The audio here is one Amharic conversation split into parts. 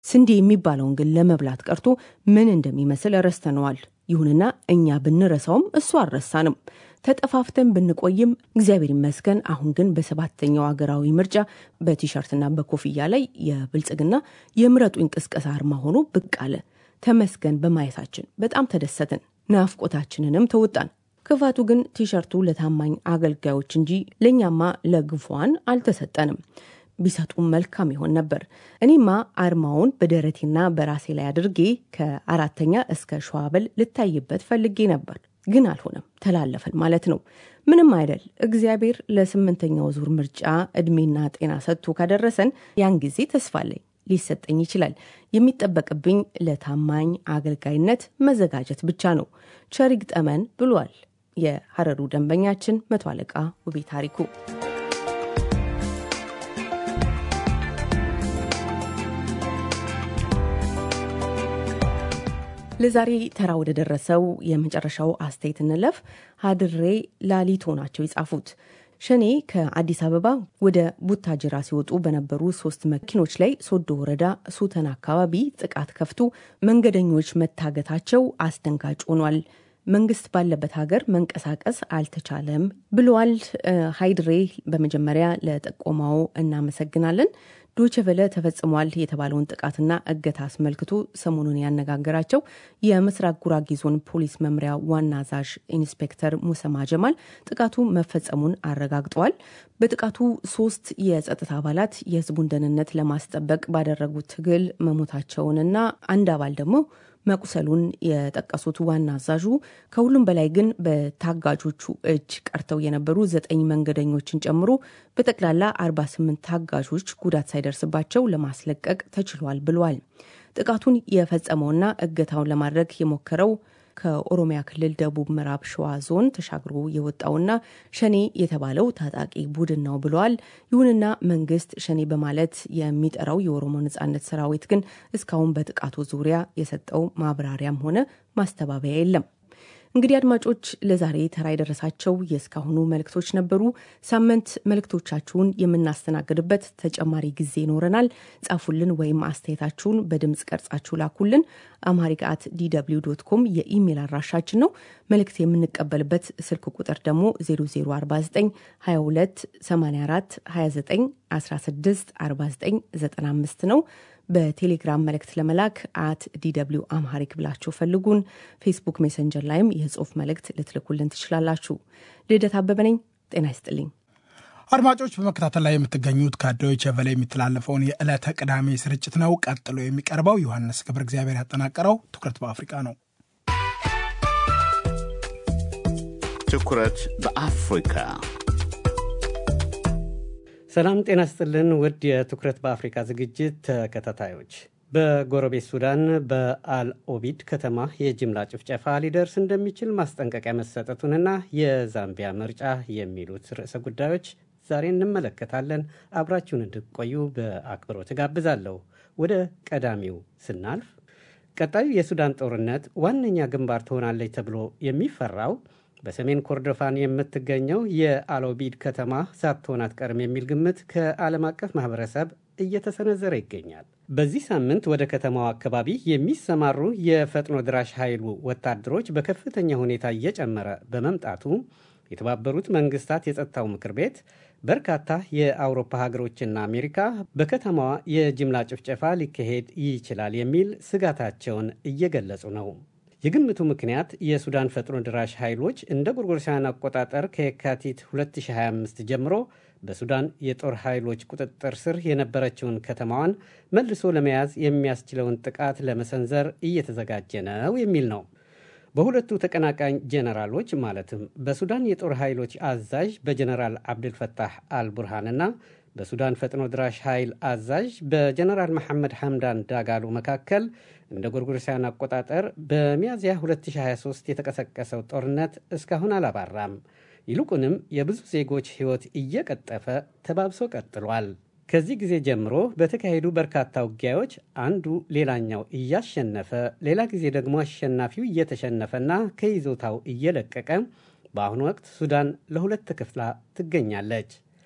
ስንዴ የሚባለውን ግን ለመብላት ቀርቶ ምን እንደሚመስል ረስተነዋል። ይሁንና እኛ ብንረሳውም እሱ አልረሳንም። ተጠፋፍተን ብንቆይም እግዚአብሔር ይመስገን አሁን ግን በሰባተኛው ሀገራዊ ምርጫ በቲሸርትና በኮፍያ ላይ የብልጽግና የምረጡ እንቅስቀሳ አርማ ሆኖ ብቅ አለ። ተመስገን በማየታችን በጣም ተደሰትን፣ ናፍቆታችንንም ተወጣን። ክፋቱ ግን ቲሸርቱ ለታማኝ አገልጋዮች እንጂ ለእኛማ ለግፏን አልተሰጠንም። ቢሰጡም መልካም ይሆን ነበር። እኔማ አርማውን በደረቴና በራሴ ላይ አድርጌ ከአራተኛ እስከ ሸዋበል ልታይበት ፈልጌ ነበር፣ ግን አልሆነም። ተላለፈን ማለት ነው። ምንም አይደል። እግዚአብሔር ለስምንተኛው ዙር ምርጫ እድሜና ጤና ሰጥቶ ካደረሰን ያን ጊዜ ተስፋ አለኝ ሊሰጠኝ ይችላል። የሚጠበቅብኝ ለታማኝ አገልጋይነት መዘጋጀት ብቻ ነው። ቸር ይግጠመን ብሏል የሐረሩ ደንበኛችን መቶ አለቃ ውቤ ታሪኩ። ለዛሬ ተራ ወደ ደረሰው የመጨረሻው አስተያየት እንለፍ። ሀድሬ ላሊቶ ናቸው የጻፉት። ሸኔ ከአዲስ አበባ ወደ ቡታጅራ ሲወጡ በነበሩ ሶስት መኪኖች ላይ ሶዶ ወረዳ ሱተን አካባቢ ጥቃት ከፍቶ መንገደኞች መታገታቸው አስደንጋጭ ሆኗል። መንግስት ባለበት ሀገር መንቀሳቀስ አልተቻለም ብለዋል። ሀይድሬ በመጀመሪያ ለጠቆማው እናመሰግናለን። ዶቸቨለ ተፈጽሟል የተባለውን ጥቃትና እገታ አስመልክቶ ሰሞኑን ያነጋገራቸው የምስራቅ ጉራጌ ዞን ፖሊስ መምሪያ ዋና አዛዥ ኢንስፔክተር ሙሰማ ጀማል ጥቃቱ መፈጸሙን አረጋግጠዋል። በጥቃቱ ሶስት የጸጥታ አባላት የህዝቡን ደህንነት ለማስጠበቅ ባደረጉት ትግል መሞታቸውንና አንድ አባል ደግሞ መቁሰሉን የጠቀሱት ዋና አዛዡ ከሁሉም በላይ ግን በታጋጆቹ እጅ ቀርተው የነበሩ ዘጠኝ መንገደኞችን ጨምሮ በጠቅላላ 48 ታጋጆች ጉዳት ሳይደርስባቸው ለማስለቀቅ ተችሏል ብለዋል። ጥቃቱን የፈጸመውና እገታውን ለማድረግ የሞከረው ከኦሮሚያ ክልል ደቡብ ምዕራብ ሸዋ ዞን ተሻግሮ የወጣውና ሸኔ የተባለው ታጣቂ ቡድን ነው ብለዋል። ይሁንና መንግስት ሸኔ በማለት የሚጠራው የኦሮሞ ነጻነት ሰራዊት ግን እስካሁን በጥቃቱ ዙሪያ የሰጠው ማብራሪያም ሆነ ማስተባበያ የለም። እንግዲህ አድማጮች ለዛሬ ተራ የደረሳቸው የእስካሁኑ መልእክቶች ነበሩ። ሳምንት መልእክቶቻችሁን የምናስተናግድበት ተጨማሪ ጊዜ ይኖረናል። ጻፉልን ወይም አስተያየታችሁን በድምፅ ቀርጻችሁ ላኩልን። አማሪክ አት ዲw ዶት ኮም የኢሜይል አድራሻችን ነው። መልእክት የምንቀበልበት ስልክ ቁጥር ደግሞ 0049 22 84 29 16 49 95 ነው። በቴሌግራም መልእክት ለመላክ አት ዲw አምሃሪክ ብላችሁ ፈልጉን። ፌስቡክ ሜሰንጀር ላይም የጽሁፍ መልእክት ልትልኩልን ትችላላችሁ። ልደት አበበ ነኝ። ጤና ይስጥልኝ አድማጮች። በመከታተል ላይ የምትገኙት ከዶይቼ ቬለ የሚተላለፈውን የዕለተ ቅዳሜ ስርጭት ነው። ቀጥሎ የሚቀርበው ዮሐንስ ገብረ እግዚአብሔር ያጠናቀረው ትኩረት በአፍሪካ ነው። ትኩረት በአፍሪካ ሰላም ጤና ስጥልን ውድ የትኩረት በአፍሪካ ዝግጅት ተከታታዮች፣ በጎረቤት ሱዳን በአልኦቢድ ከተማ የጅምላ ጭፍጨፋ ሊደርስ እንደሚችል ማስጠንቀቂያ መሰጠቱንና የዛምቢያ ምርጫ የሚሉት ርዕሰ ጉዳዮች ዛሬ እንመለከታለን። አብራችሁን እንድትቆዩ በአክብሮት እጋብዛለሁ። ወደ ቀዳሚው ስናልፍ ቀጣዩ የሱዳን ጦርነት ዋነኛ ግንባር ትሆናለች ተብሎ የሚፈራው በሰሜን ኮርዶፋን የምትገኘው የአልኦቢድ ከተማ ሳትሆን አትቀርም የሚል ግምት ከዓለም አቀፍ ማህበረሰብ እየተሰነዘረ ይገኛል። በዚህ ሳምንት ወደ ከተማው አካባቢ የሚሰማሩ የፈጥኖ ድራሽ ኃይሉ ወታደሮች በከፍተኛ ሁኔታ እየጨመረ በመምጣቱ የተባበሩት መንግስታት የጸጥታው ምክር ቤት በርካታ የአውሮፓ ሀገሮችና አሜሪካ በከተማዋ የጅምላ ጭፍጨፋ ሊካሄድ ይችላል የሚል ስጋታቸውን እየገለጹ ነው። የግምቱ ምክንያት የሱዳን ፈጥኖ ድራሽ ኃይሎች እንደ ጎርጎሮሳውያን አቆጣጠር ከየካቲት 2025 ጀምሮ በሱዳን የጦር ኃይሎች ቁጥጥር ስር የነበረችውን ከተማዋን መልሶ ለመያዝ የሚያስችለውን ጥቃት ለመሰንዘር እየተዘጋጀ ነው የሚል ነው። በሁለቱ ተቀናቃኝ ጄኔራሎች ማለትም በሱዳን የጦር ኃይሎች አዛዥ በጀኔራል አብድልፈታህ አልቡርሃንና በሱዳን ፈጥኖ ድራሽ ኃይል አዛዥ በጀነራል መሐመድ ሐምዳን ዳጋሎ መካከል እንደ ጎርጎሮሳውያን አቆጣጠር በሚያዝያ 2023 የተቀሰቀሰው ጦርነት እስካሁን አላባራም። ይልቁንም የብዙ ዜጎች ሕይወት እየቀጠፈ ተባብሶ ቀጥሏል። ከዚህ ጊዜ ጀምሮ በተካሄዱ በርካታ ውጊያዎች አንዱ ሌላኛው እያሸነፈ፣ ሌላ ጊዜ ደግሞ አሸናፊው እየተሸነፈና ከይዞታው እየለቀቀ በአሁኑ ወቅት ሱዳን ለሁለት ተከፍላ ትገኛለች።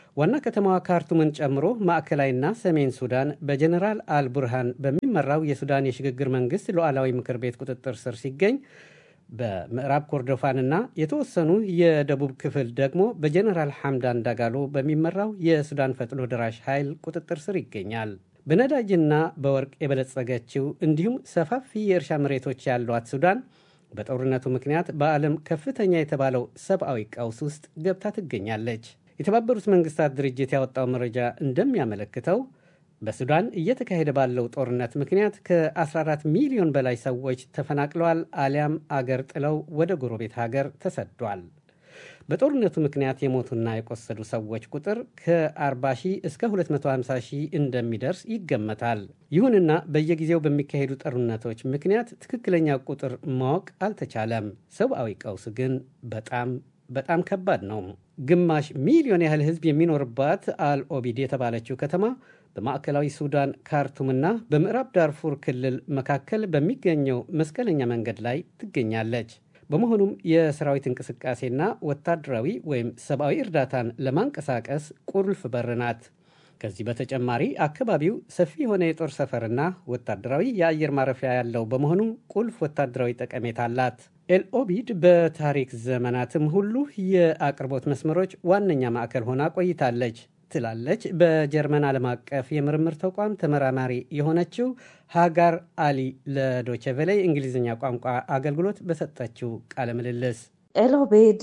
ዋና ከተማዋ ካርቱምን ጨምሮ ማዕከላዊና ሰሜን ሱዳን በጀኔራል አልቡርሃን በሚመራው የሱዳን የሽግግር መንግስት ሉዓላዊ ምክር ቤት ቁጥጥር ስር ሲገኝ በምዕራብ ኮርዶፋንና የተወሰኑ የደቡብ ክፍል ደግሞ በጀኔራል ሐምዳን ዳጋሎ በሚመራው የሱዳን ፈጥኖ ደራሽ ኃይል ቁጥጥር ስር ይገኛል። በነዳጅና በወርቅ የበለጸገችው እንዲሁም ሰፋፊ የእርሻ መሬቶች ያሏት ሱዳን በጦርነቱ ምክንያት በዓለም ከፍተኛ የተባለው ሰብአዊ ቀውስ ውስጥ ገብታ ትገኛለች። የተባበሩት መንግስታት ድርጅት ያወጣው መረጃ እንደሚያመለክተው በሱዳን እየተካሄደ ባለው ጦርነት ምክንያት ከ14 ሚሊዮን በላይ ሰዎች ተፈናቅለዋል አሊያም አገር ጥለው ወደ ጎረቤት ሀገር ተሰዷል። በጦርነቱ ምክንያት የሞቱና የቆሰሉ ሰዎች ቁጥር ከ40 ሺህ እስከ 250 ሺህ እንደሚደርስ ይገመታል። ይሁንና በየጊዜው በሚካሄዱ ጦርነቶች ምክንያት ትክክለኛ ቁጥር ማወቅ አልተቻለም። ሰብአዊ ቀውስ ግን በጣም በጣም ከባድ ነው። ግማሽ ሚሊዮን ያህል ህዝብ የሚኖርባት አልኦቢድ የተባለችው ከተማ በማዕከላዊ ሱዳን ካርቱምና በምዕራብ ዳርፉር ክልል መካከል በሚገኘው መስቀለኛ መንገድ ላይ ትገኛለች። በመሆኑም የሰራዊት እንቅስቃሴና ወታደራዊ ወይም ሰብአዊ እርዳታን ለማንቀሳቀስ ቁልፍ በር ናት። ከዚህ በተጨማሪ አካባቢው ሰፊ የሆነ የጦር ሰፈርና ወታደራዊ የአየር ማረፊያ ያለው በመሆኑ ቁልፍ ወታደራዊ ጠቀሜታ አላት። ኤልኦቢድ በታሪክ ዘመናትም ሁሉ የአቅርቦት መስመሮች ዋነኛ ማዕከል ሆና ቆይታለች ትላለች በጀርመን ዓለም አቀፍ የምርምር ተቋም ተመራማሪ የሆነችው ሃጋር አሊ ለዶቸቬሌ እንግሊዝኛ ቋንቋ አገልግሎት በሰጠችው ቃለ ምልልስ ኤልኦቤድ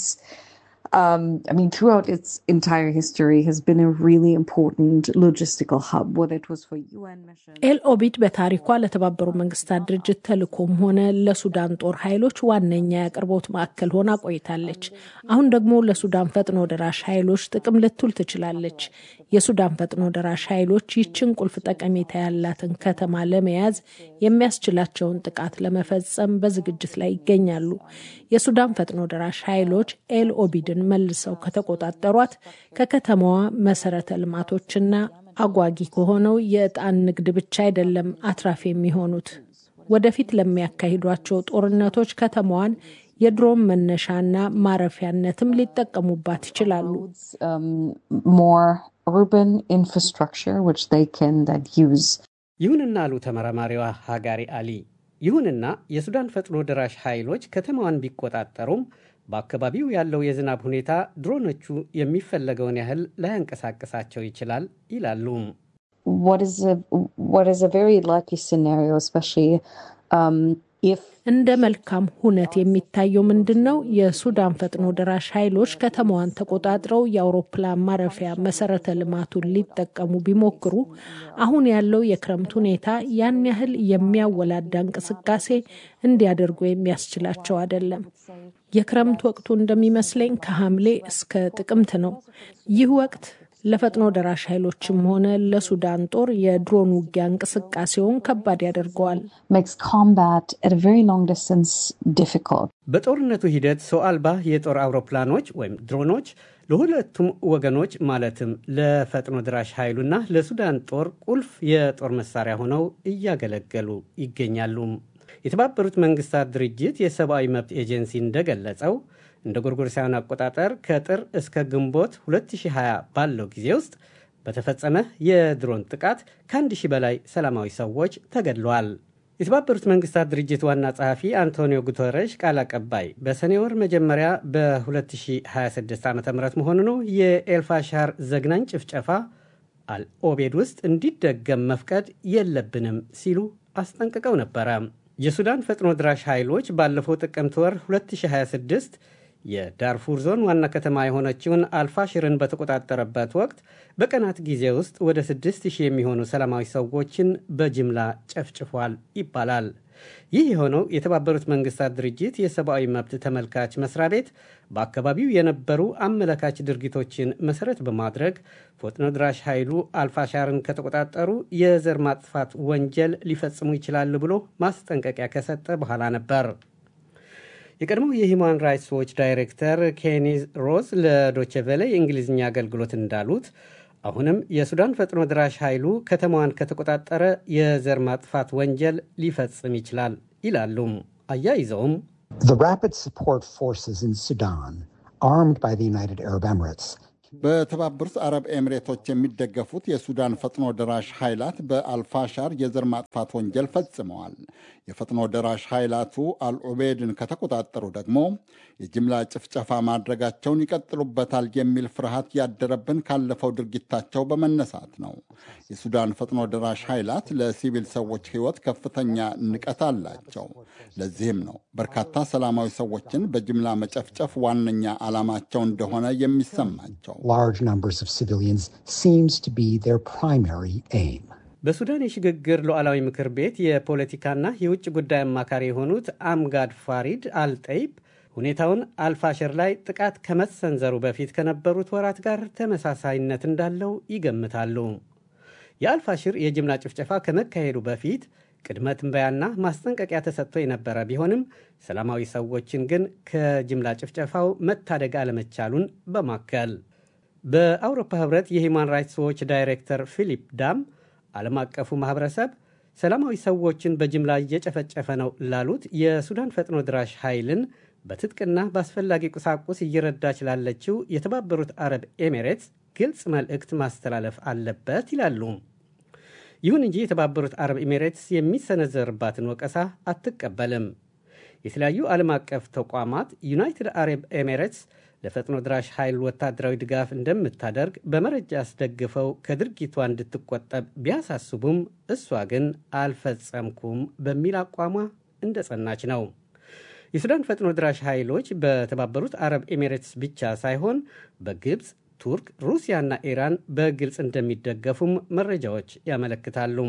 Um, I mean, throughout its entire history, has been a really important logistical hub, whether it was for UN missions. ኤልኦቢድ በታሪኳ ለተባበሩ መንግስታት ድርጅት ተልእኮም ሆነ ለሱዳን ጦር ኃይሎች ዋነኛ የአቅርቦት ማዕከል ሆና ቆይታለች። አሁን ደግሞ ለሱዳን ፈጥኖ ደራሽ ኃይሎች ጥቅም ልትውል ትችላለች። የሱዳን ፈጥኖ ደራሽ ኃይሎች ይችን ቁልፍ ጠቀሜታ ያላትን ከተማ ለመያዝ የሚያስችላቸውን ጥቃት ለመፈጸም በዝግጅት ላይ ይገኛሉ። የሱዳን ፈጥኖ ደራሽ ኃይሎች ኤልኦቢድን መልሰው ከተቆጣጠሯት ከከተማዋ መሰረተ ልማቶችና አጓጊ ከሆነው የዕጣን ንግድ ብቻ አይደለም አትራፊ የሚሆኑት። ወደፊት ለሚያካሂዷቸው ጦርነቶች ከተማዋን የድሮን መነሻና ማረፊያነትም ሊጠቀሙባት ይችላሉ። more urban infrastructure which they can then use. ይሁንና አሉ ተመራማሪዋ ሃጋሪ አሊ፣ ይሁንና የሱዳን ፈጥኖ ደራሽ ኃይሎች ከተማዋን ቢቆጣጠሩም በአካባቢው ያለው የዝናብ ሁኔታ ድሮኖቹ የሚፈለገውን ያህል ላያንቀሳቅሳቸው ይችላል ይላሉ። What is a what is a very likely scenario, especially um, if እንደ መልካም ሁነት የሚታየው ምንድን ነው? የሱዳን ፈጥኖ ደራሽ ኃይሎች ከተማዋን ተቆጣጥረው የአውሮፕላን ማረፊያ መሰረተ ልማቱን ሊጠቀሙ ቢሞክሩ አሁን ያለው የክረምት ሁኔታ ያን ያህል የሚያወላዳ እንቅስቃሴ እንዲያደርጉ የሚያስችላቸው አይደለም። የክረምት ወቅቱ እንደሚመስለኝ ከሐምሌ እስከ ጥቅምት ነው። ይህ ወቅት ለፈጥኖ ደራሽ ኃይሎችም ሆነ ለሱዳን ጦር የድሮን ውጊያ እንቅስቃሴውን ከባድ ያደርገዋል። makes combat at a very long distance difficult. በጦርነቱ ሂደት ሰው አልባ የጦር አውሮፕላኖች ወይም ድሮኖች ለሁለቱም ወገኖች ማለትም ለፈጥኖ ድራሽ ኃይሉና ለሱዳን ጦር ቁልፍ የጦር መሳሪያ ሆነው እያገለገሉ ይገኛሉ። የተባበሩት መንግስታት ድርጅት የሰብአዊ መብት ኤጀንሲ እንደገለጸው እንደ ጎርጎሮሳውያን አቆጣጠር ከጥር እስከ ግንቦት 2020 ባለው ጊዜ ውስጥ በተፈጸመ የድሮን ጥቃት ከአንድ ሺህ በላይ ሰላማዊ ሰዎች ተገድለዋል። የተባበሩት መንግስታት ድርጅት ዋና ጸሐፊ አንቶኒዮ ጉተረሽ ቃል አቀባይ በሰኔ ወር መጀመሪያ በ2026 ዓ ም መሆኑ ነው የኤልፋሻር ዘግናኝ ጭፍጨፋ አልኦቤድ ውስጥ እንዲደገም መፍቀድ የለብንም ሲሉ አስጠንቅቀው ነበረ። የሱዳን ፈጥኖ ድራሽ ኃይሎች ባለፈው ጥቅምት ወር 2026 የዳርፉር ዞን ዋና ከተማ የሆነችውን አልፋሽርን በተቆጣጠረበት ወቅት በቀናት ጊዜ ውስጥ ወደ 6000 የሚሆኑ ሰላማዊ ሰዎችን በጅምላ ጨፍጭፏል ይባላል። ይህ የሆነው የተባበሩት መንግስታት ድርጅት የሰብአዊ መብት ተመልካች መስሪያ ቤት በአካባቢው የነበሩ አመለካች ድርጊቶችን መሰረት በማድረግ ፈጥኖ ድራሽ ኃይሉ አልፋሻርን ከተቆጣጠሩ የዘር ማጥፋት ወንጀል ሊፈጽሙ ይችላሉ ብሎ ማስጠንቀቂያ ከሰጠ በኋላ ነበር። የቀድሞው የሂውማን ራይትስ ዎች ዳይሬክተር ኬኒ ሮዝ ለዶቼቬለ የእንግሊዝኛ አገልግሎት እንዳሉት አሁንም የሱዳን ፈጥኖ ድራሽ ኃይሉ ከተማዋን ከተቆጣጠረ የዘር ማጥፋት ወንጀል ሊፈጽም ይችላል ይላሉም። አያይዘውም The rapid support forces in Sudan, armed by the United Arab Emirates, በተባበሩት አረብ ኤሚሬቶች የሚደገፉት የሱዳን ፈጥኖ ደራሽ ኃይላት በአልፋሻር የዘር ማጥፋት ወንጀል ፈጽመዋል። የፈጥኖ ደራሽ ኃይላቱ አልዑቤድን ከተቆጣጠሩ ደግሞ የጅምላ ጭፍጨፋ ማድረጋቸውን ይቀጥሉበታል የሚል ፍርሃት ያደረብን ካለፈው ድርጊታቸው በመነሳት ነው። የሱዳን ፈጥኖ ደራሽ ኃይላት ለሲቪል ሰዎች ሕይወት ከፍተኛ ንቀት አላቸው። ለዚህም ነው በርካታ ሰላማዊ ሰዎችን በጅምላ መጨፍጨፍ ዋነኛ ዓላማቸው እንደሆነ የሚሰማቸው። large numbers of civilians seems to be their primary aim. በሱዳን የሽግግር ሉዓላዊ ምክር ቤት የፖለቲካና የውጭ ጉዳይ አማካሪ የሆኑት አምጋድ ፋሪድ አልጠይብ ሁኔታውን አልፋሽር ላይ ጥቃት ከመሰንዘሩ በፊት ከነበሩት ወራት ጋር ተመሳሳይነት እንዳለው ይገምታሉ። የአልፋሽር የጅምላ ጭፍጨፋ ከመካሄዱ በፊት ቅድመ ትንበያና ማስጠንቀቂያ ተሰጥቶ የነበረ ቢሆንም ሰላማዊ ሰዎችን ግን ከጅምላ ጭፍጨፋው መታደግ አለመቻሉን በማከል በአውሮፓ ህብረት የሂውማን ራይትስ ዎች ዳይሬክተር ፊሊፕ ዳም ዓለም አቀፉ ማህበረሰብ ሰላማዊ ሰዎችን በጅምላ እየጨፈጨፈ ነው ላሉት የሱዳን ፈጥኖ ድራሽ ኃይልን በትጥቅና በአስፈላጊ ቁሳቁስ እየረዳች ላለችው የተባበሩት አረብ ኤሚሬትስ ግልጽ መልእክት ማስተላለፍ አለበት ይላሉ። ይሁን እንጂ የተባበሩት አረብ ኤሚሬትስ የሚሰነዘርባትን ወቀሳ አትቀበልም። የተለያዩ ዓለም አቀፍ ተቋማት ዩናይትድ አረብ ኤሚሬትስ ለፈጥኖ ድራሽ ኃይል ወታደራዊ ድጋፍ እንደምታደርግ በመረጃ አስደግፈው ከድርጊቷ እንድትቆጠብ ቢያሳስቡም እሷ ግን አልፈጸምኩም በሚል አቋሟ እንደጸናች ነው። የሱዳን ፈጥኖ ድራሽ ኃይሎች በተባበሩት አረብ ኤሚሬትስ ብቻ ሳይሆን በግብፅ፣ ቱርክ፣ ሩሲያና ኢራን በግልጽ እንደሚደገፉም መረጃዎች ያመለክታሉ።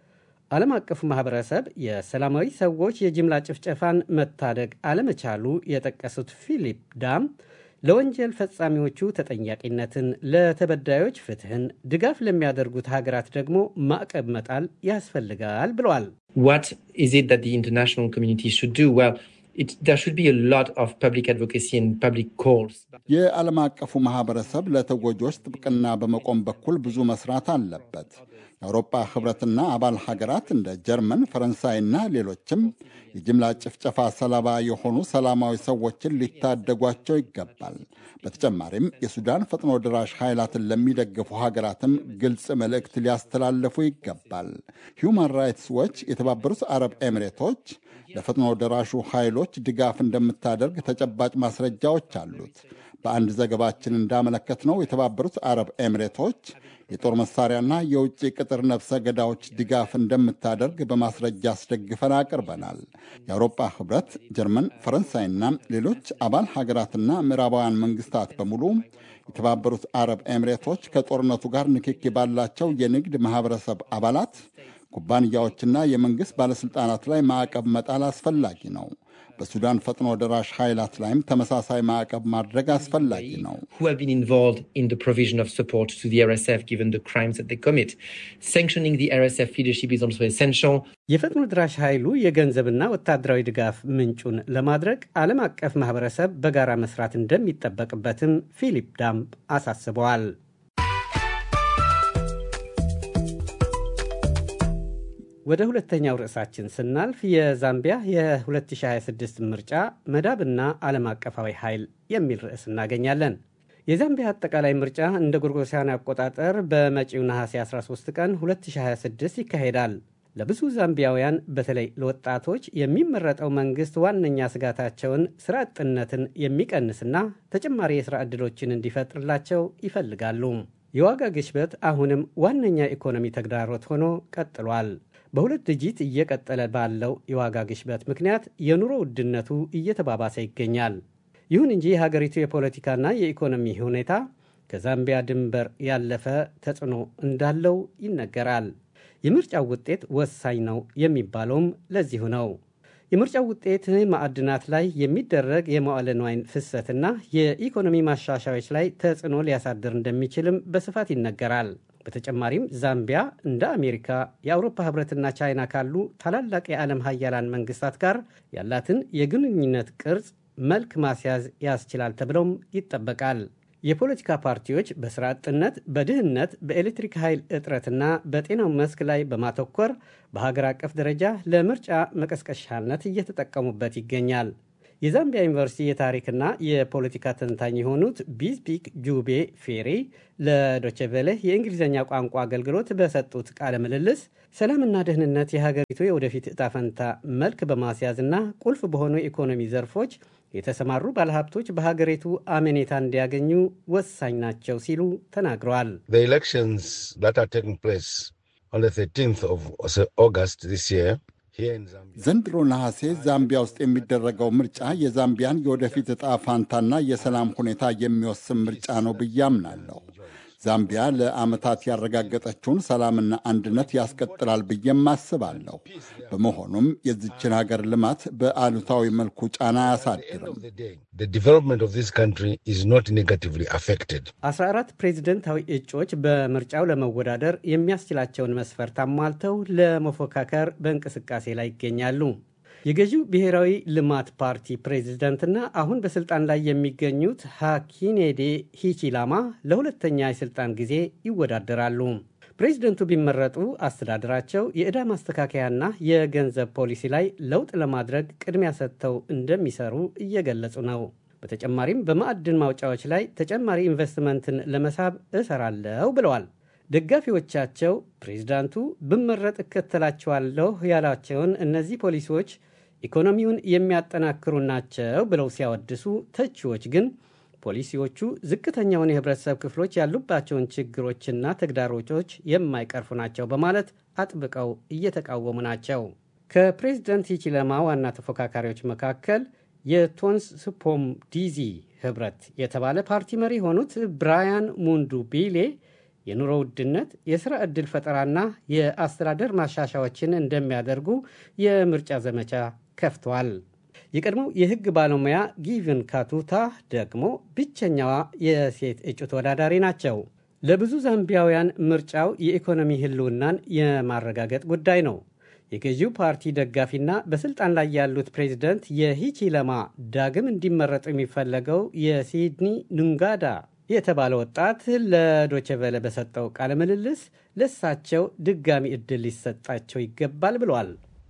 ዓለም አቀፉ ማህበረሰብ የሰላማዊ ሰዎች የጅምላ ጭፍጨፋን መታደግ አለመቻሉ የጠቀሱት ፊሊፕ ዳም ለወንጀል ፈጻሚዎቹ ተጠያቂነትን፣ ለተበዳዮች ፍትህን፣ ድጋፍ ለሚያደርጉት ሀገራት ደግሞ ማዕቀብ መጣል ያስፈልጋል ብለዋል። What is it that the international community should do? Well, it, there should be a lot of public advocacy and public calls. የዓለም አቀፉ ማህበረሰብ ለተጎጂዎች ጥብቅና በመቆም በኩል ብዙ መስራት አለበት። የአውሮፓ ህብረትና አባል ሀገራት እንደ ጀርመን፣ ፈረንሳይና ሌሎችም የጅምላ ጭፍጨፋ ሰለባ የሆኑ ሰላማዊ ሰዎችን ሊታደጓቸው ይገባል። በተጨማሪም የሱዳን ፈጥኖ ድራሽ ኃይላትን ለሚደግፉ ሀገራትም ግልጽ መልእክት ሊያስተላልፉ ይገባል። ሂውማን ራይትስ ዎች የተባበሩት አረብ ኤሚሬቶች ለፈጥኖ ደራሹ ኃይሎች ድጋፍ እንደምታደርግ ተጨባጭ ማስረጃዎች አሉት። በአንድ ዘገባችን እንዳመለከትነው የተባበሩት አረብ ኤሚሬቶች የጦር መሳሪያና የውጭ ቅጥር ነፍሰ ገዳዎች ድጋፍ እንደምታደርግ በማስረጃ አስደግፈን አቅርበናል። የአውሮፓ ህብረት፣ ጀርመን፣ ፈረንሳይና ሌሎች አባል ሀገራትና ምዕራባውያን መንግስታት በሙሉ የተባበሩት አረብ ኤሚሬቶች ከጦርነቱ ጋር ንክኪ ባላቸው የንግድ ማህበረሰብ አባላት ኩባንያዎችና የመንግሥት ባለሥልጣናት ላይ ማዕቀብ መጣል አስፈላጊ ነው። በሱዳን ፈጥኖ ደራሽ ኃይላት ላይም ተመሳሳይ ማዕቀብ ማድረግ አስፈላጊ ነው። Who have been involved in the provision of support to the RSF given the crimes that they commit. Sanctioning the RSF leadership is also essential. የፈጥኖ ድራሽ ኃይሉ የገንዘብና ወታደራዊ ድጋፍ ምንጩን ለማድረግ ዓለም አቀፍ ማህበረሰብ በጋራ መስራት እንደሚጠበቅበትም ፊሊፕ ዳምፕ አሳስበዋል። ወደ ሁለተኛው ርዕሳችን ስናልፍ የዛምቢያ የ2026 ምርጫ መዳብና ዓለም አቀፋዊ ኃይል የሚል ርዕስ እናገኛለን። የዛምቢያ አጠቃላይ ምርጫ እንደ ጎርጎሳውያን አቆጣጠር በመጪው ነሐሴ 13 ቀን 2026 ይካሄዳል። ለብዙ ዛምቢያውያን በተለይ ለወጣቶች የሚመረጠው መንግሥት ዋነኛ ስጋታቸውን ስራ አጥነትን የሚቀንስና ተጨማሪ የሥራ ዕድሎችን እንዲፈጥርላቸው ይፈልጋሉ። የዋጋ ግሽበት አሁንም ዋነኛ ኢኮኖሚ ተግዳሮት ሆኖ ቀጥሏል። በሁለት ዲጂት እየቀጠለ ባለው የዋጋ ግሽበት ምክንያት የኑሮ ውድነቱ እየተባባሰ ይገኛል። ይሁን እንጂ የሀገሪቱ የፖለቲካና የኢኮኖሚ ሁኔታ ከዛምቢያ ድንበር ያለፈ ተጽዕኖ እንዳለው ይነገራል። የምርጫው ውጤት ወሳኝ ነው የሚባለውም ለዚሁ ነው። የምርጫው ውጤት ማዕድናት ላይ የሚደረግ የመዋለ ንዋይ ፍሰትና የኢኮኖሚ ማሻሻዮች ላይ ተጽዕኖ ሊያሳድር እንደሚችልም በስፋት ይነገራል። በተጨማሪም ዛምቢያ እንደ አሜሪካ፣ የአውሮፓ ህብረትና ቻይና ካሉ ታላላቅ የዓለም ሀያላን መንግስታት ጋር ያላትን የግንኙነት ቅርጽ መልክ ማስያዝ ያስችላል ተብለውም ይጠበቃል። የፖለቲካ ፓርቲዎች በስራ አጥነት፣ በድህነት፣ በኤሌክትሪክ ኃይል እጥረትና በጤናው መስክ ላይ በማተኮር በሀገር አቀፍ ደረጃ ለምርጫ መቀስቀሻነት እየተጠቀሙበት ይገኛል። የዛምቢያ ዩኒቨርሲቲ የታሪክና የፖለቲካ ተንታኝ የሆኑት ቢዝፒክ ጁቤ ፌሪ ለዶቼቬለ የእንግሊዝኛ ቋንቋ አገልግሎት በሰጡት ቃለ ምልልስ ሰላምና ደህንነት የሀገሪቱ የወደፊት እጣ ፈንታ መልክ በማስያዝና ቁልፍ በሆኑ የኢኮኖሚ ዘርፎች የተሰማሩ ባለሀብቶች በሀገሪቱ አመኔታ እንዲያገኙ ወሳኝ ናቸው ሲሉ ተናግረዋል። ዘንድሮ ነሐሴ ዛምቢያ ውስጥ የሚደረገው ምርጫ የዛምቢያን የወደፊት ዕጣ ፋንታና የሰላም ሁኔታ የሚወስን ምርጫ ነው ብዬ አምናለሁ። ዛምቢያ ለዓመታት ያረጋገጠችውን ሰላምና አንድነት ያስቀጥላል ብዬም አስባለሁ። በመሆኑም የዚችን ሀገር ልማት በአሉታዊ መልኩ ጫና አያሳድርም። አስራ አራት ፕሬዚደንታዊ እጩዎች በምርጫው ለመወዳደር የሚያስችላቸውን መስፈርት አሟልተው ለመፎካከር በእንቅስቃሴ ላይ ይገኛሉ። የገዢው ብሔራዊ ልማት ፓርቲ ፕሬዝደንትና አሁን በስልጣን ላይ የሚገኙት ሃኪኔዴ ሂቺላማ ለሁለተኛ የስልጣን ጊዜ ይወዳደራሉ። ፕሬዝደንቱ ቢመረጡ አስተዳደራቸው የዕዳ ማስተካከያና የገንዘብ ፖሊሲ ላይ ለውጥ ለማድረግ ቅድሚያ ሰጥተው እንደሚሰሩ እየገለጹ ነው። በተጨማሪም በማዕድን ማውጫዎች ላይ ተጨማሪ ኢንቨስትመንትን ለመሳብ እሰራለሁ ብለዋል። ደጋፊዎቻቸው ፕሬዝዳንቱ ብመረጥ እከተላቸዋለሁ ያላቸውን እነዚህ ፖሊሲዎች ኢኮኖሚውን የሚያጠናክሩ ናቸው ብለው ሲያወድሱ፣ ተቺዎች ግን ፖሊሲዎቹ ዝቅተኛውን የህብረተሰብ ክፍሎች ያሉባቸውን ችግሮችና ተግዳሮቶች የማይቀርፉ ናቸው በማለት አጥብቀው እየተቃወሙ ናቸው። ከፕሬዝደንት ሂቺለማ ዋና ተፎካካሪዎች መካከል የቶንስ ስፖም ዲዚ ህብረት የተባለ ፓርቲ መሪ የሆኑት ብራያን ሙንዱ ቢሌ የኑሮ ውድነት፣ የሥራ ዕድል ፈጠራና የአስተዳደር ማሻሻዎችን እንደሚያደርጉ የምርጫ ዘመቻ ከፍተዋል። የቀድሞው የሕግ ባለሙያ ጊቭን ካቱታ ደግሞ ብቸኛዋ የሴት እጩ ተወዳዳሪ ናቸው። ለብዙ ዛምቢያውያን ምርጫው የኢኮኖሚ ህልውናን የማረጋገጥ ጉዳይ ነው። የገዢው ፓርቲ ደጋፊና በስልጣን ላይ ያሉት ፕሬዚደንት የሂቺለማ ዳግም እንዲመረጡ የሚፈለገው የሲድኒ ኑንጋዳ የተባለ ወጣት ለዶቸቨለ በሰጠው ቃለ ምልልስ ለእሳቸው ድጋሚ ዕድል ሊሰጣቸው ይገባል ብለዋል።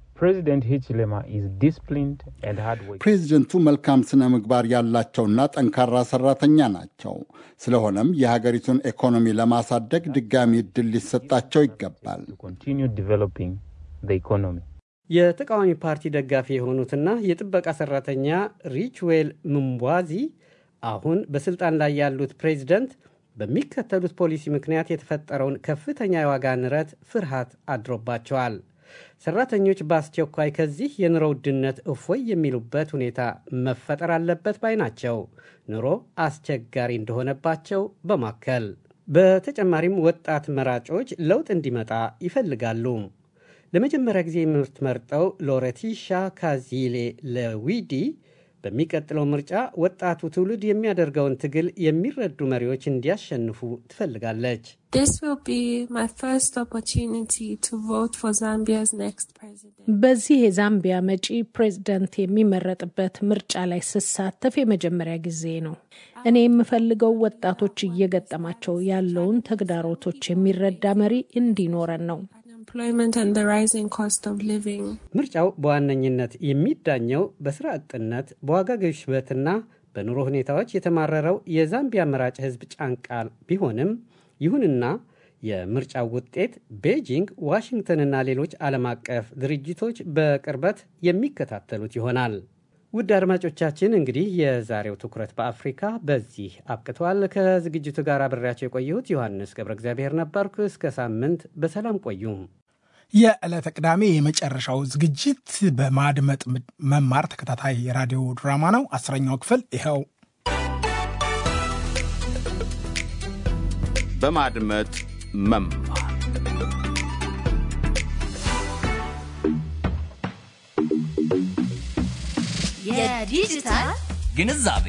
ፕሬዚደንቱ መልካም ስነ ምግባር ያላቸውና ጠንካራ ሰራተኛ ናቸው። ስለሆነም የሀገሪቱን ኢኮኖሚ ለማሳደግ ድጋሚ ዕድል ሊሰጣቸው ይገባል። የተቃዋሚ ፓርቲ ደጋፊ የሆኑትና የጥበቃ ሰራተኛ ሪችዌል ምንቧዚ አሁን በስልጣን ላይ ያሉት ፕሬዚደንት በሚከተሉት ፖሊሲ ምክንያት የተፈጠረውን ከፍተኛ የዋጋ ንረት ፍርሃት አድሮባቸዋል። ሰራተኞች በአስቸኳይ ከዚህ የኑሮ ውድነት እፎይ የሚሉበት ሁኔታ መፈጠር አለበት ባይ ናቸው። ኑሮ አስቸጋሪ እንደሆነባቸው በማከል በተጨማሪም ወጣት መራጮች ለውጥ እንዲመጣ ይፈልጋሉ። ለመጀመሪያ ጊዜ የምትመርጠው ሎሬቲሻ ካዚሌ ለዊዲ በሚቀጥለው ምርጫ ወጣቱ ትውልድ የሚያደርገውን ትግል የሚረዱ መሪዎች እንዲያሸንፉ ትፈልጋለች። በዚህ የዛምቢያ መጪ ፕሬዝደንት የሚመረጥበት ምርጫ ላይ ስሳተፍ የመጀመሪያ ጊዜ ነው። እኔ የምፈልገው ወጣቶች እየገጠማቸው ያለውን ተግዳሮቶች የሚረዳ መሪ እንዲኖረን ነው። ምርጫው በዋነኝነት የሚዳኘው በስራ አጥነት፣ በዋጋ ግሽበትና በኑሮ ሁኔታዎች የተማረረው የዛምቢያ መራጭ ሕዝብ ጫንቃ ቢሆንም ይሁንና የምርጫው ውጤት ቤጂንግ፣ ዋሽንግተንና ሌሎች ዓለም አቀፍ ድርጅቶች በቅርበት የሚከታተሉት ይሆናል። ውድ አድማጮቻችን እንግዲህ የዛሬው ትኩረት በአፍሪካ በዚህ አብቅቷል። ከዝግጅቱ ጋር አብሬያቸው የቆየሁት ዮሐንስ ገብረ እግዚአብሔር ነበርኩ። እስከ ሳምንት በሰላም ቆዩም። የዕለተ ቅዳሜ የመጨረሻው ዝግጅት በማድመጥ መማር ተከታታይ የራዲዮ ድራማ ነው። አስረኛው ክፍል ይኸው። በማድመጥ መማር የዲጂታል ግንዛቤ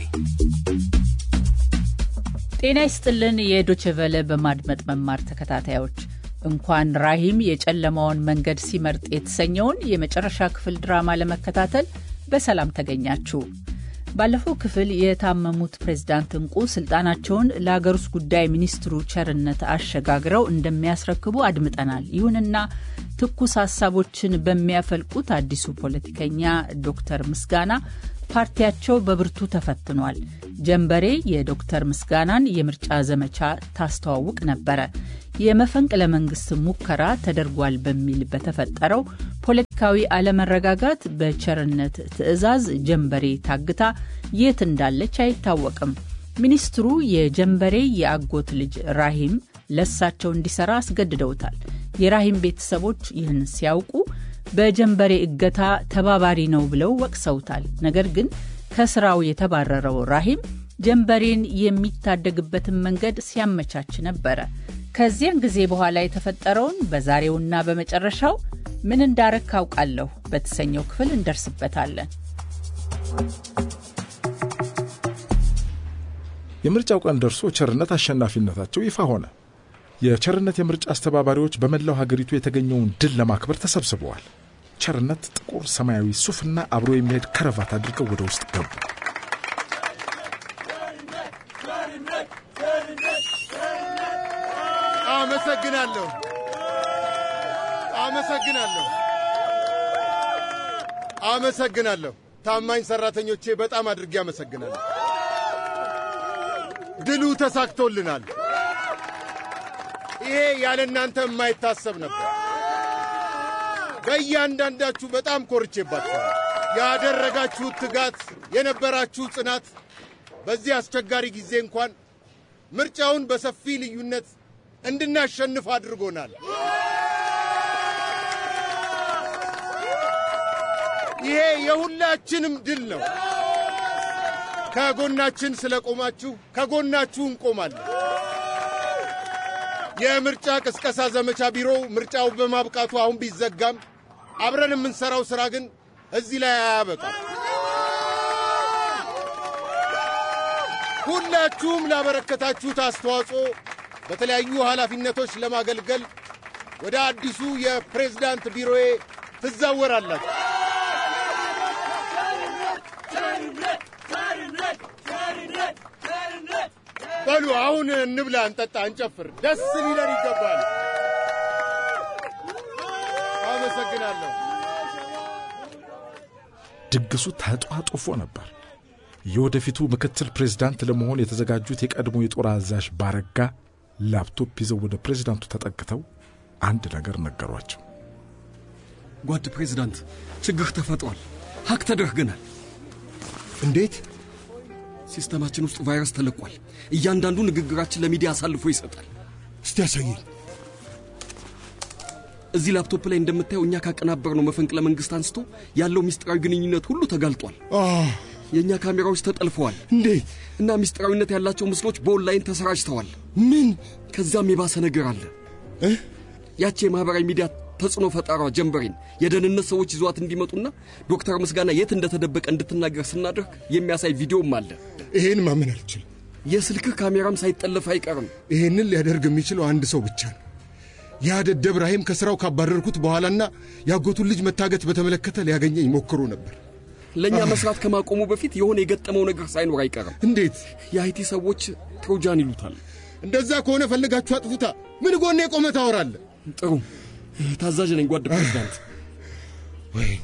ጤና ይስጥልን። የዶችቨለ በማድመጥ መማር ተከታታዮች እንኳን ራሂም የጨለማውን መንገድ ሲመርጥ የተሰኘውን የመጨረሻ ክፍል ድራማ ለመከታተል በሰላም ተገኛችሁ። ባለፈው ክፍል የታመሙት ፕሬዝዳንት እንቁ ስልጣናቸውን ለሀገር ውስጥ ጉዳይ ሚኒስትሩ ቸርነት አሸጋግረው እንደሚያስረክቡ አድምጠናል። ይሁንና ትኩስ ሀሳቦችን በሚያፈልቁት አዲሱ ፖለቲከኛ ዶክተር ምስጋና ፓርቲያቸው በብርቱ ተፈትኗል። ጀንበሬ የዶክተር ምስጋናን የምርጫ ዘመቻ ታስተዋውቅ ነበረ። የመፈንቅለ መንግስት ሙከራ ተደርጓል በሚል በተፈጠረው ፖለቲካዊ አለመረጋጋት በቸርነት ትዕዛዝ ጀንበሬ ታግታ የት እንዳለች አይታወቅም። ሚኒስትሩ የጀንበሬ የአጎት ልጅ ራሂም ለሳቸው እንዲሰራ አስገድደውታል። የራሂም ቤተሰቦች ይህን ሲያውቁ በጀንበሬ እገታ ተባባሪ ነው ብለው ወቅሰውታል። ነገር ግን ከስራው የተባረረው ራሂም ጀንበሬን የሚታደግበትን መንገድ ሲያመቻች ነበረ። ከዚያን ጊዜ በኋላ የተፈጠረውን በዛሬውና በመጨረሻው ምን እንዳረግ ካውቃለሁ በተሰኘው ክፍል እንደርስበታለን። የምርጫው ቀን ደርሶ ቸርነት አሸናፊነታቸው ይፋ ሆነ። የቸርነት የምርጫ አስተባባሪዎች በመላው ሀገሪቱ የተገኘውን ድል ለማክበር ተሰብስበዋል። ቸርነት ጥቁር ሰማያዊ ሱፍና አብሮ የሚሄድ ከረቫት አድርገው ወደ ውስጥ ገቡ። አመሰግናለሁ፣ አመሰግናለሁ፣ አመሰግናለሁ። ታማኝ ሰራተኞቼ በጣም አድርጌ አመሰግናለሁ። ድሉ ተሳክቶልናል። ይሄ ያለ እናንተ የማይታሰብ ነበር። በእያንዳንዳችሁ በጣም ኮርቼባችኋል። ያደረጋችሁት ትጋት፣ የነበራችሁ ጽናት በዚህ አስቸጋሪ ጊዜ እንኳን ምርጫውን በሰፊ ልዩነት እንድናሸንፍ አድርጎናል። ይሄ የሁላችንም ድል ነው። ከጎናችን ስለቆማችሁ ከጎናችሁ እንቆማለን። የምርጫ ቅስቀሳ ዘመቻ ቢሮ ምርጫው በማብቃቱ አሁን ቢዘጋም አብረን የምንሰራው ሥራ ግን እዚህ ላይ አያበቃም። ሁላችሁም ላበረከታችሁት አስተዋጽኦ በተለያዩ ኃላፊነቶች ለማገልገል ወደ አዲሱ የፕሬዝዳንት ቢሮዬ ትዛወራላችሁ። በሉ አሁን እንብላ፣ እንጠጣ፣ እንጨፍር። ደስ ሊለን ይገባል። አመሰግናለሁ። ድግሱ ተጧጡፎ ነበር። የወደፊቱ ምክትል ፕሬዝዳንት ለመሆን የተዘጋጁት የቀድሞ የጦር አዛዥ ባረጋ ላፕቶፕ ይዘው ወደ ፕሬዝዳንቱ ተጠግተው አንድ ነገር ነገሯቸው። ጓድ ፕሬዝዳንት፣ ችግር ተፈጥሯል። ሀክ ተደርገናል። እንዴት? ሲስተማችን ውስጥ ቫይረስ ተለቋል። እያንዳንዱ ንግግራችን ለሚዲያ አሳልፎ ይሰጣል። እስቲ ያሳየኝ። እዚህ ላፕቶፕ ላይ እንደምታየው እኛ ካቀናበርነው መፈንቅለ መንግስት አንስቶ ያለው ምስጢራዊ ግንኙነት ሁሉ ተጋልጧል። የእኛ ካሜራዎች ተጠልፈዋል። እንዴት? እና ምስጢራዊነት ያላቸው ምስሎች በኦንላይን ተሰራጭተዋል። ምን? ከዛም የባሰ ነገር አለ። ያቺ የማኅበራዊ ሚዲያ ተጽዕኖ ፈጣሯ ጀንበሬን የደህንነት ሰዎች ይዟት እንዲመጡና ዶክተር ምስጋና የት እንደተደበቀ እንድትናገር ስናደርግ የሚያሳይ ቪዲዮም አለ። ይሄን ማመን አልችልም። የስልክህ ካሜራም ሳይጠለፍ አይቀርም። ይሄንን ሊያደርግ የሚችለው አንድ ሰው ብቻ ነው። ያ ደደብ ራሂም ከሥራው ካባረርኩት በኋላና ያጎቱን ልጅ መታገት በተመለከተ ሊያገኘኝ ሞክሮ ነበር። ለእኛ መስራት ከማቆሙ በፊት የሆነ የገጠመው ነገር ሳይኖር አይቀርም። እንዴት? የአይቲ ሰዎች ትሮጃን ይሉታል። እንደዛ ከሆነ ፈልጋችሁ አጥፉታ። ምን ጎኔ ቆመ ታወራለህ? ጥሩ ታዛዥ ነኝ ጓድ ፕሬዝዳንት። ወይኔ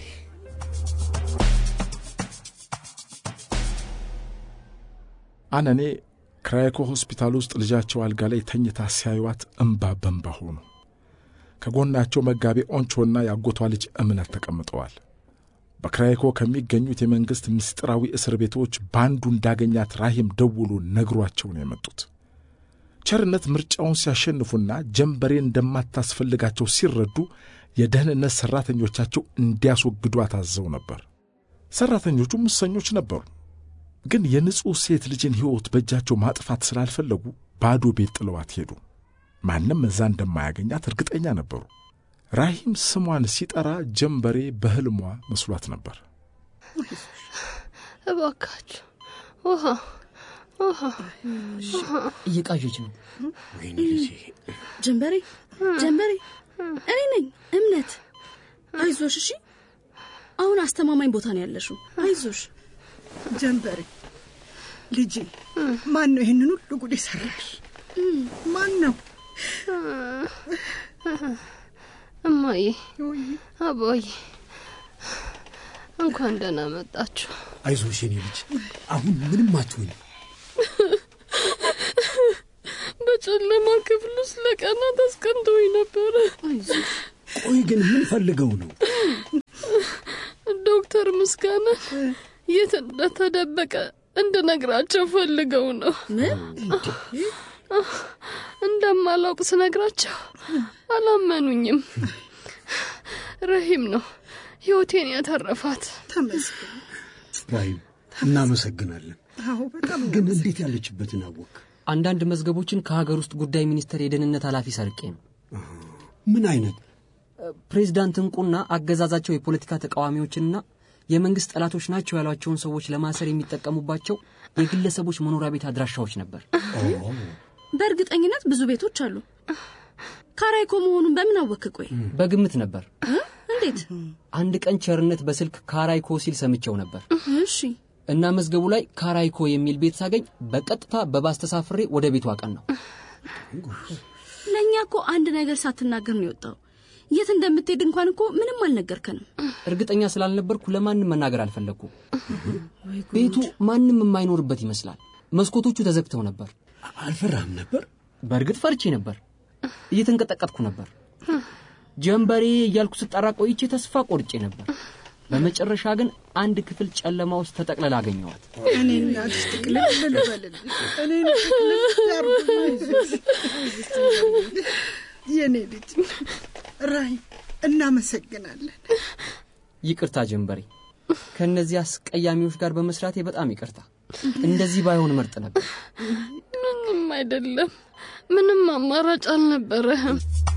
አነኔ ክራይኮ ሆስፒታል ውስጥ ልጃቸው አልጋ ላይ ተኝታ ሲያዩዋት እምባ በንባ ሆኑ። ከጎናቸው መጋቤ ኦንቾና ያጎቷ ልጅ እምነት ተቀምጠዋል። በክራይኮ ከሚገኙት የመንግሥት ምስጢራዊ እስር ቤቶች በአንዱ እንዳገኛት ራሂም ደውሎ ነግሯቸው ነው የመጡት። ቸርነት ምርጫውን ሲያሸንፉና ጀንበሬ እንደማታስፈልጋቸው ሲረዱ የደህንነት ሠራተኞቻቸው እንዲያስወግዱ አታዘው ነበር። ሠራተኞቹ ሙሰኞች ነበሩ፣ ግን የንጹሕ ሴት ልጅን ሕይወት በእጃቸው ማጥፋት ስላልፈለጉ ባዶ ቤት ጥለዋት ሄዱ። ማንም እዛ እንደማያገኛት እርግጠኛ ነበሩ። ራሂም ስሟን ሲጠራ ጀንበሬ በሕልሟ መስሏት ነበር። እባካችሁ ውሃ ውሃ እየቃዠች ነው። ወይኔ ልጄ ጀንበሬ ጀንበሬ፣ እኔ ነኝ እምነት። አይዞሽ፣ እሺ። አሁን አስተማማኝ ቦታ ነው ያለሽው። አይዞሽ። ጀንበሬ ልጄ፣ ማን ነው ይህንን ሁሉ ጉድ የሰራሽ? ማን ነው? እማዬ፣ አባዬ እንኳን ደህና መጣችሁ። አይዞሽ የኔ ልጅ፣ አሁን ምንም አትሆኝ። በጨለማ ክፍል ውስጥ ለቀናት አስቀንተውኝ ነበረ። ቆይ ግን ምን ፈልገው ነው? ዶክተር ምስጋና የት እንደተደበቀ እንድነግራቸው ፈልገው ነው። እንደማላውቅ ስነግራቸው አላመኑኝም። ረሂም ነው ህይወቴን ያተረፋት። ተመስገን። ራሂም እናመሰግናለን። አዎ በጣም ግን እንዴት ያለችበትን አወቅ? አንዳንድ መዝገቦችን ከሀገር ውስጥ ጉዳይ ሚኒስቴር የደህንነት ኃላፊ ሰርቄ ነው። ምን አይነት? ፕሬዚዳንት እንቁና አገዛዛቸው የፖለቲካ ተቃዋሚዎችንና የመንግስት ጠላቶች ናቸው ያሏቸውን ሰዎች ለማሰር የሚጠቀሙባቸው የግለሰቦች መኖሪያ ቤት አድራሻዎች ነበር። በእርግጠኝነት ብዙ ቤቶች አሉ። ካራይኮ መሆኑን በምን አወክ? ቆይ በግምት ነበር። እንዴት? አንድ ቀን ቸርነት በስልክ ካራይኮ ሲል ሰምቼው ነበር እሺ። እና መዝገቡ ላይ ካራይኮ የሚል ቤት ሳገኝ በቀጥታ በባስ ተሳፍሬ ወደ ቤቱ አቀን ነው። ለእኛ እኮ አንድ ነገር ሳትናገር ነው የወጣው። የት እንደምትሄድ እንኳን እኮ ምንም አልነገርከንም። እርግጠኛ ስላልነበርኩ ለማንም መናገር አልፈለግኩ። ቤቱ ማንም የማይኖርበት ይመስላል። መስኮቶቹ ተዘግተው ነበር። አልፈራህም ነበር? በእርግጥ ፈርቼ ነበር። እየተንቀጠቀጥኩ ነበር። ጀንበሬ እያልኩ ስጠራ ቆይቼ ተስፋ ቆርጬ ነበር። በመጨረሻ ግን አንድ ክፍል ጨለማ ውስጥ ተጠቅልላ አገኘዋት። እኔ እናትሽ ጥቅልል ልበልልኝ። እኔን ጥቅልል ያርጉልኝ። የኔ ልጅ ራይ እናመሰግናለን። ይቅርታ ጀንበሬ፣ ከእነዚህ አስቀያሚዎች ጋር በመስራቴ በጣም ይቅርታ። እንደዚህ ባይሆን መርጥ ነበር። ምንም አይደለም። ምንም አማራጭ አልነበረህም።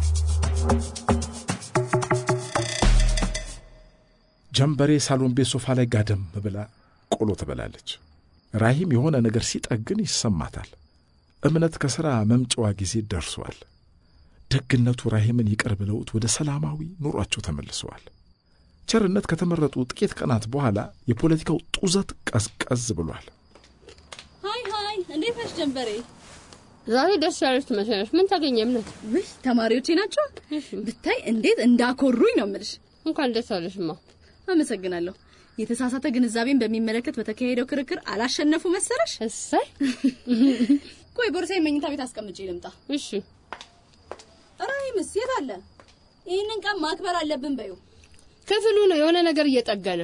ጀንበሬ ሳሎን ቤት ሶፋ ላይ ጋደም ብላ ቆሎ ትበላለች። ራሂም የሆነ ነገር ሲጠግን ይሰማታል። እምነት ከሥራ መምጫዋ ጊዜ ደርሷል። ደግነቱ ራሂምን ይቅር ብለውት ወደ ሰላማዊ ኑሯቸው ተመልሰዋል። ቸርነት ከተመረጡ ጥቂት ቀናት በኋላ የፖለቲካው ጡዘት ቀዝቀዝ ብሏል። ሀይ ሀይ፣ እንዴት ነሽ ጀንበሬ? ዛሬ ደስ ያለች ትመስላለች። ምን ታገኘ እምነት? ውይ ተማሪዎቼ ናቸው። ብታይ እንዴት እንዳኮሩኝ ነው የምልሽ። እንኳን ደስ አለሽማ። አመሰግናለሁ። የተሳሳተ ግንዛቤን በሚመለከት በተካሄደው ክርክር አላሸነፉ መሰለሽ? እሰይ። ቆይ ቦርሳዬን መኝታ ቤት አስቀምጬ ልምጣ። እሺ። ራሂምስ የት አለ? ይህንን ቀን ማክበር አለብን በዩ። ክፍሉ ነው የሆነ ነገር እየጠገነ።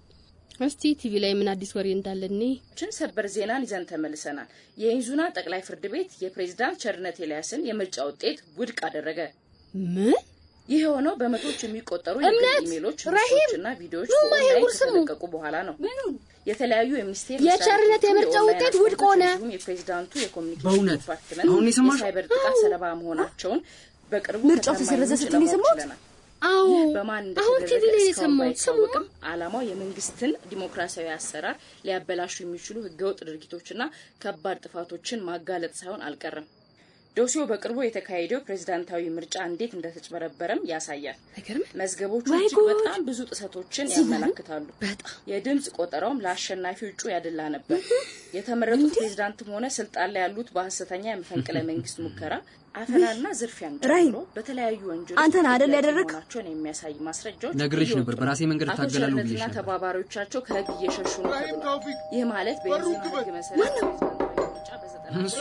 እስቲ ቲቪ ላይ ምን አዲስ ወሬ እንዳለ እኔ ችን ሰበር ዜናን ይዘን ተመልሰናል። የኢንዙና ጠቅላይ ፍርድ ቤት የፕሬዝዳንት ቸርነት ኤልያስን የምርጫ ውጤት ውድቅ አደረገ። ምን? ይህ የሆነው በመቶዎች የሚቆጠሩ እምነት፣ የግል ኢሜሎች፣ ራሂም፣ ምስሎችና ቪዲዮዎች ኑ በኦንላይን ማይጉር ስሙ። ከተለቀቁ በኋላ ነው። የተለያዩ የሚኒስቴር የቸርነት መስሪያ ቤቶቹ የምርጫ የኦንላይን ውጤት ውድቅ ሆነ። አካውንቶች እንዲሁም የፕሬዝዳንቱ የኮሚኒኬሽን በእውነት? ዲፓርትመንት አሁን የሰማሽው? የሳይበር ጥቃት ሰለባ መሆናቸውን በቅርቡ ምርጫው ከታማኝ ተሰረዘ ምንጭ ስትል ለማወቅ የሰማሁት? ችለናል። አዎ፣ ይህ በማን አሁን ቲቪ እንደተደረገ ላይ እስካሁን የሰማሁት። ስሙ። ባይታወቅም ዓላማው የመንግስትን ዲሞክራሲያዊ አሰራር ሊያበላሹ የሚችሉ ህገወጥ ድርጊቶችና ከባድ ጥፋቶችን ማጋለጥ ሳይሆን አልቀረም። ዶሲዮ በቅርቡ የተካሄደው ፕሬዝዳንታዊ ምርጫ እንዴት እንደተጭበረበረም ያሳያል። መዝገቦቹ ወይ እጅግ ጉድ! በጣም ብዙ ጥሰቶችን ዝም በሉ። ያመላክታሉ። የድምፅ ቆጠራውም ለአሸናፊው እጩ ያደላ ነበር። የተመረጡት ፕሬዝዳንትም ሆነ ስልጣን ላይ ያሉት በሀሰተኛ የመፈንቅለ መንግስት ሙከራ፣ አፈናና ዝርፊያን ራሂም፣ ጨምሮ በተለያዩ ወንጀሎች አንተ ነህ አይደል ተጠያቂ ያደረግ? መሆናቸውን የሚያሳይ ማስረጃዎች ነግሬሽ እየወጡ ነበር፣ ነው። በራሴ መንገድ አቶ እታገላለሁ ቸርነትና ብዬሽ ነበር። ተባባሪዎቻቸው ከህግ እየሸሹ ነው ተብሏል። ይህ ማለት በኢንዙና ህግ መሰረት ፕሬዝዳንታዊ ምርጫ በዘጠና እሱ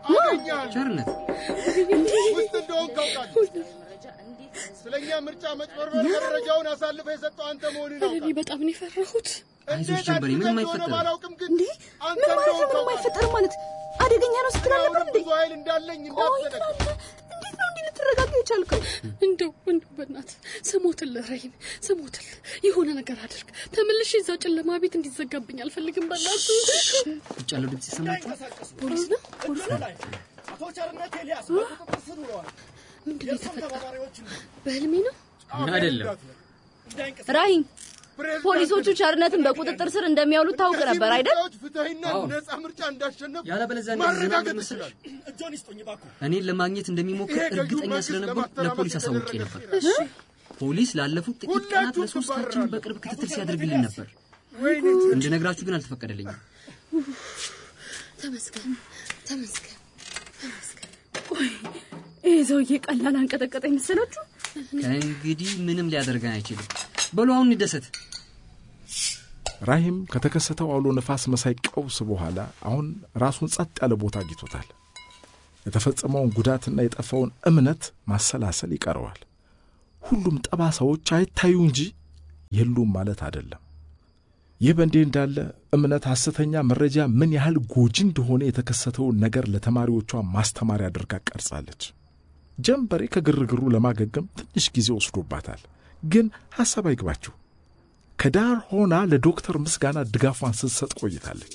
ቸርነት ውስጥ እንደሆን ካውቃለሁ። ስለኛ ምርጫ መጭበርበር መረጃውን አሳልፈ የሰጠው አንተ መሆኑን እኔ ያውቃል። በጣም ነው የፈራሁት። አይዞሽ ጀንበሬ፣ ምንም እንደሆነ አይፈጠርም። ባላውቅም ግን አንተ ምን ማለት እንደሆን ነው? ምንም አይፈጠርም ማለት አደገኛ ነው ስትል አልነበር እንዴ? ብዙ ኃይል እንዳለኝ እንዳትዘነጋ። እንዴት ነው እንዲህ ልትረጋጋ የቻልከው? እንደው እንደው በእናትህ ስሞትል ራሂም ስሞትል የሆነ ነገር አድርግ። ተመልሼ እዛ ጨለማ ቤት እንዲዘጋብኝ አልፈልግም። በእናትህ ውጭ ያለው ድምፅ ይሰማችኋል? ፖሊስ ነው ፖሊስ ነው። አቶ ቸርነት ኤልያስ በቁጥጥር ስር ውለዋል። ምንድን ነው የእርሱም የተፈጠረው? ተባባሪዎች በህልሜ ነው አይደለም። ራሂም ፖሊሶቹ ቸርነትን በቁጥጥር ስር እንደሚያውሉት ታውቅ ነበር አይደል? ፍትሐዊና አዎ። ነጻ ምርጫ እንዳሸነፉ ያለበለዚያ እንዴት ዝናብ ማረጋገጥ መሰለሽ? ይችላል። እጆን ይስጡኝ እባክዎ። እኔን ለማግኘት እንደሚሞክር ይሄ ገዢው እርግጠኛ መንግስት ስለነበርኩ ለማተራመስ ለፖሊስ አሳውቄ የተደረገ ነበር። ፖሊስ ላለፉት ጥቂት ቀናት ሁላችሁም ለሶስታችን ትባረራላችሁ። በቅርብ ክትትል ሲያደርግልን ነበር። እንድነግራችሁ ግን አልተፈቀደልኝም። ተመስገን ተመስገን ተመስገን። ቆይ ይህ ሰውዬ ቀላል አንቀጠቀጠ መሰላችሁ? ከእንግዲህ ምንም ሊያደርገን አይችልም። በሉ አሁን እንደሰት። ራሂም ከተከሰተው አውሎ ነፋስ መሳይ ቀውስ በኋላ አሁን ራሱን ጸጥ ያለ ቦታ አግኝቶታል። የተፈጸመውን ጉዳትና የጠፋውን እምነት ማሰላሰል ይቀረዋል። ሁሉም ጠባሳዎች አይታዩ እንጂ የሉም ማለት አይደለም። ይህ በእንዲህ እንዳለ እምነት ሐሰተኛ መረጃ ምን ያህል ጎጂ እንደሆነ የተከሰተውን ነገር ለተማሪዎቿ ማስተማሪያ አድርጋ ቀርጻለች። ጀንበሬ ከግርግሩ ለማገገም ትንሽ ጊዜ ወስዶባታል። ግን ሐሳብ አይግባችሁ፣ ከዳር ሆና ለዶክተር ምስጋና ድጋፏን ስትሰጥ ቆይታለች።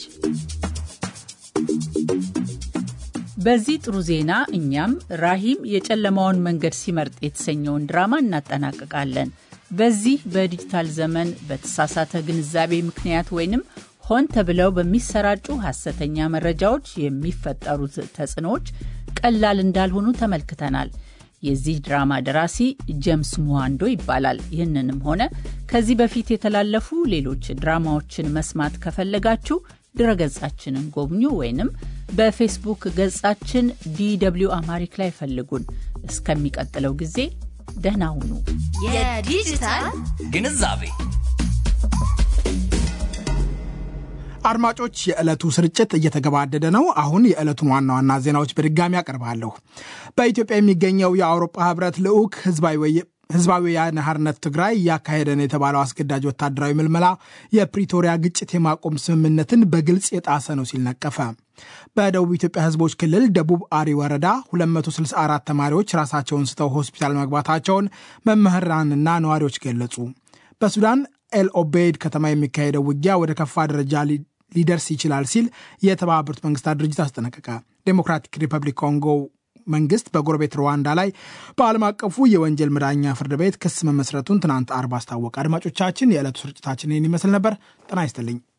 በዚህ ጥሩ ዜና እኛም ራሂም የጨለማውን መንገድ ሲመርጥ የተሰኘውን ድራማ እናጠናቅቃለን። በዚህ በዲጂታል ዘመን በተሳሳተ ግንዛቤ ምክንያት ወይንም ሆን ተብለው በሚሰራጩ ሐሰተኛ መረጃዎች የሚፈጠሩት ተጽዕኖዎች ቀላል እንዳልሆኑ ተመልክተናል። የዚህ ድራማ ደራሲ ጄምስ ሙዋንዶ ይባላል። ይህንንም ሆነ ከዚህ በፊት የተላለፉ ሌሎች ድራማዎችን መስማት ከፈለጋችሁ ድረገጻችንን ጎብኙ ወይንም በፌስቡክ ገጻችን ዲw አማሪክ ላይ ፈልጉን። እስከሚቀጥለው ጊዜ ደህና ሁኑ። የዲጂታል ግንዛቤ አድማጮች፣ የዕለቱ ስርጭት እየተገባደደ ነው። አሁን የዕለቱን ዋና ዋና ዜናዎች በድጋሚ አቀርባለሁ። በኢትዮጵያ የሚገኘው የአውሮፓ ህብረት ልዑክ ህዝባዊ ወያነ ሓርነት ትግራይ እያካሄደ ነው የተባለው አስገዳጅ ወታደራዊ ምልመላ የፕሪቶሪያ ግጭት የማቆም ስምምነትን በግልጽ የጣሰ ነው ሲል ነቀፈ። በደቡብ ኢትዮጵያ ህዝቦች ክልል ደቡብ አሪ ወረዳ 264 ተማሪዎች ራሳቸውን ስተው ሆስፒታል መግባታቸውን መምህራንና ነዋሪዎች ገለጹ። በሱዳን ኤል ኦቤይድ ከተማ የሚካሄደው ውጊያ ወደ ከፋ ደረጃ ሊደርስ ይችላል ሲል የተባበሩት መንግስታት ድርጅት አስጠነቀቀ። ዴሞክራቲክ ሪፐብሊክ ኮንጎ መንግስት በጎረቤት ሩዋንዳ ላይ በዓለም አቀፉ የወንጀል መዳኛ ፍርድ ቤት ክስ መመስረቱን ትናንት አርብ አስታወቀ። አድማጮቻችን፣ የዕለቱ ስርጭታችን ይህን ይመስል ነበር። ጤና ይስጥልኝ።